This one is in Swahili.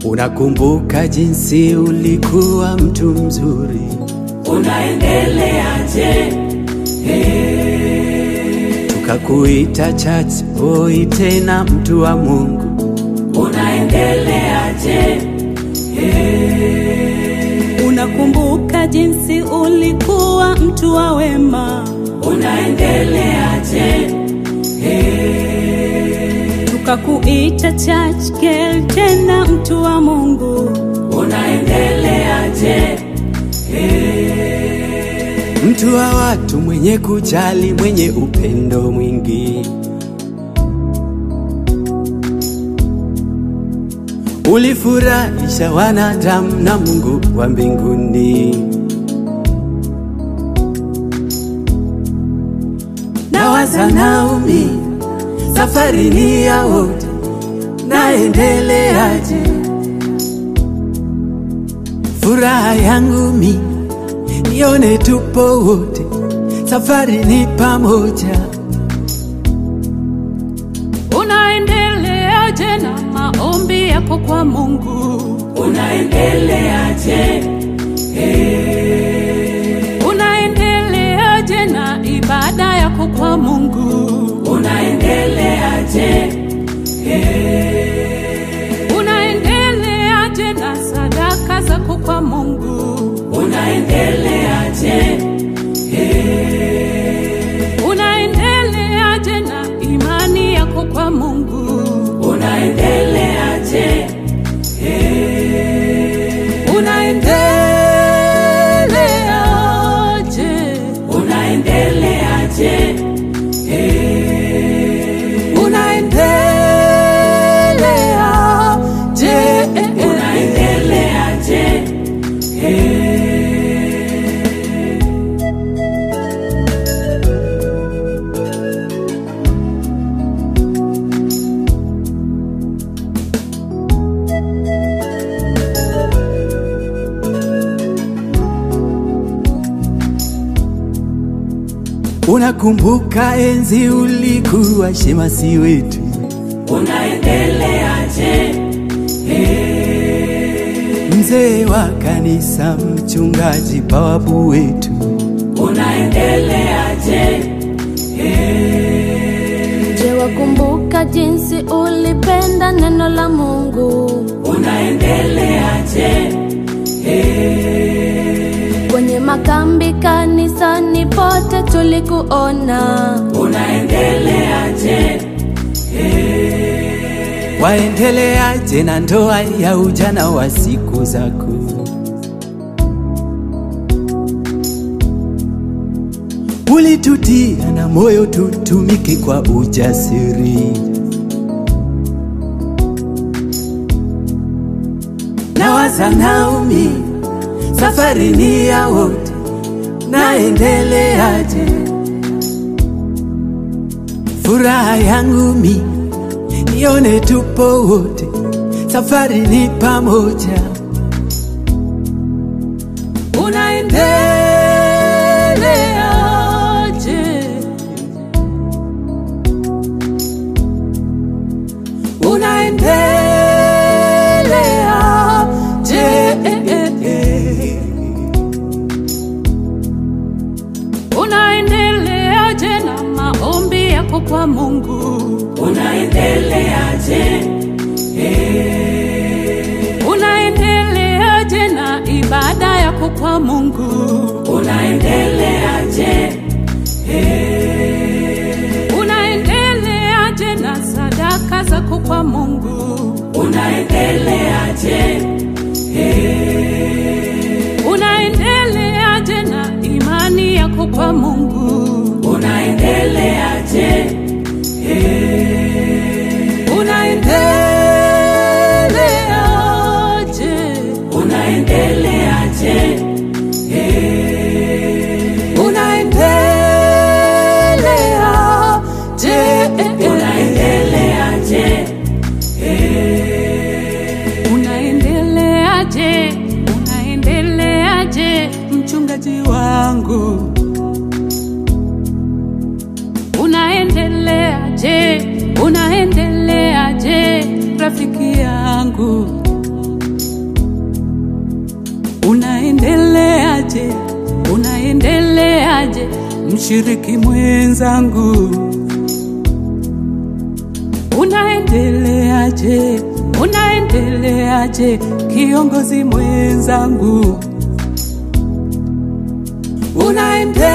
Unakumbuka jinsi ulikuwa mtu mzuri, unaendeleaje? tukakuita church boy, tena mtu wa Mungu. Unaendeleaje? Unakumbuka jinsi ulikuwa mtu wa wema, Unaendeleaje? tukakuita church girl, tena mtu wa Mungu. Unaendeleaje? mtu wa watu, mwenye kujali, mwenye upendo mwingi. Ulifurahisha wanadamu na Mungu wa mbinguni. Nawaza Naomi, safari ni ya wote, naendeleaje? Furaha yangu mi nione tupo wote, safari ni pamoja. Unaendeleaje na maombi yako kwa Mungu? Unaendeleaje? Unaendeleaje na ibada yako kwa Mungu? Unaendeleaje? Unaendeleaje na sadaka zako kwa Mungu? Unaendeleaje? Unaendeleaje na imani yako kwa Mungu? Unaendeleaje? Unaendeleaje? Unaendeleaje? Unaendeleaje? Unaendeleaje? Unakumbuka enzi ulikuwa shemasi wetu, Unaendeleaje? mzee wa kanisa, mchungaji, bawabu wetu. Unaendeleaje? Je, wakumbuka jinsi ulipenda neno la Mungu? Unaendeleaje? Kwenye makambi, kanisani, pote tulikuona. Unaendeleaje? Waendeleaje na ndoa ya ujana wa siku zako? Ulitutia na moyo tutumike kwa ujasiri. Nawaza Naomi, safari ni ya wote, naendeleaje? Furaha yangu mi nione tupo wote, safari ni pamoja. Unaendeleaje? Unaendeleaje? Unaendeleaje na maombi yako kwa Mungu? Unaendeleaje? Unaendeleaje na ibada yako kwa Mungu? Unaendeleaje? Unaendeleaje na sadaka zako kwa Mungu? Unaendeleaje? Unaendeleaje na imani yako kwa Mungu? Unaendeleaje? Unaendeleaje? Unaendeleaje? Unaendeleaje? Unaendeleaje? Unaendeleaje? Unaendeleaje mchungaji wangu? Unaendeleaje? Unaendeleaje rafiki yangu? unaendeleaje mshiriki mwenzangu, unaendeleaje? Unaendeleaje kiongozi mwenzangu, unaende